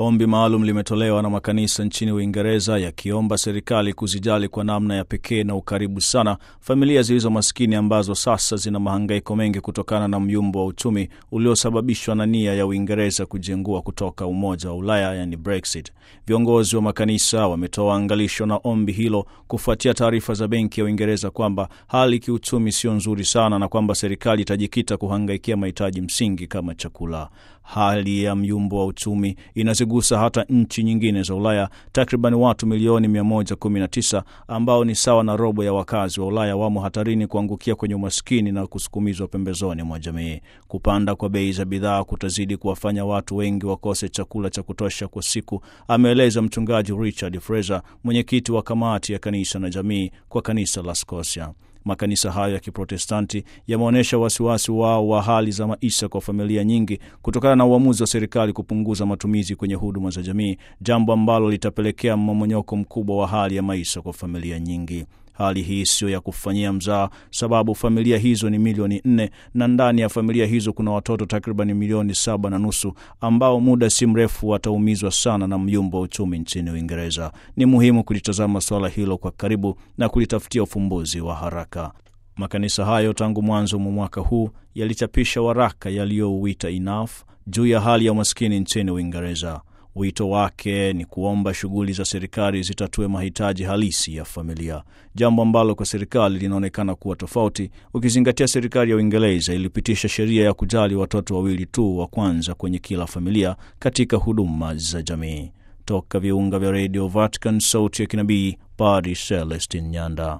Ombi maalum limetolewa na makanisa nchini Uingereza yakiomba serikali kuzijali kwa namna ya pekee na ukaribu sana familia zilizo maskini ambazo sasa zina mahangaiko mengi kutokana na myumbo wa uchumi uliosababishwa na nia ya Uingereza kujengua kutoka Umoja wa Ulaya, yani Brexit. Viongozi wa makanisa wametoa angalisho na ombi hilo kufuatia taarifa za Benki ya Uingereza kwamba hali kiuchumi sio nzuri sana na kwamba serikali itajikita kuhangaikia mahitaji msingi kama chakula. Hali ya myumbo wa uchumi inazigusa hata nchi nyingine za Ulaya. Takriban watu milioni 119 ambao ni sawa na robo ya wakazi wa Ulaya wamo hatarini kuangukia kwenye umaskini na kusukumizwa pembezoni mwa jamii. Kupanda kwa bei za bidhaa kutazidi kuwafanya watu wengi wakose chakula cha kutosha kwa siku, ameeleza Mchungaji Richard Fraser, mwenyekiti wa kamati ya kanisa na jamii kwa kanisa la Scotia. Makanisa hayo ya Kiprotestanti yameonyesha wasiwasi wao wa hali za maisha kwa familia nyingi kutokana na uamuzi wa serikali kupunguza matumizi kwenye huduma za jamii, jambo ambalo litapelekea mmomonyoko mkubwa wa hali ya maisha kwa familia nyingi. Hali hii siyo ya kufanyia mzaa, sababu familia hizo ni milioni nne na ndani ya familia hizo kuna watoto takribani milioni saba na nusu ambao muda si mrefu wataumizwa sana na myumbo wa uchumi nchini Uingereza. Ni muhimu kulitazama suala hilo kwa karibu na kulitafutia ufumbuzi wa haraka. Makanisa hayo tangu mwanzo mwa mwaka huu yalichapisha waraka yaliyouita Enough juu ya hali ya umaskini nchini Uingereza. Wito wake ni kuomba shughuli za serikali zitatue mahitaji halisi ya familia, jambo ambalo kwa serikali linaonekana kuwa tofauti, ukizingatia serikali ya Uingereza ilipitisha sheria ya kujali watoto wawili tu wa kwanza kwenye kila familia katika huduma za jamii. Toka viunga vya redio Vatican, sauti ya kinabii, Padri Celestin Nyanda.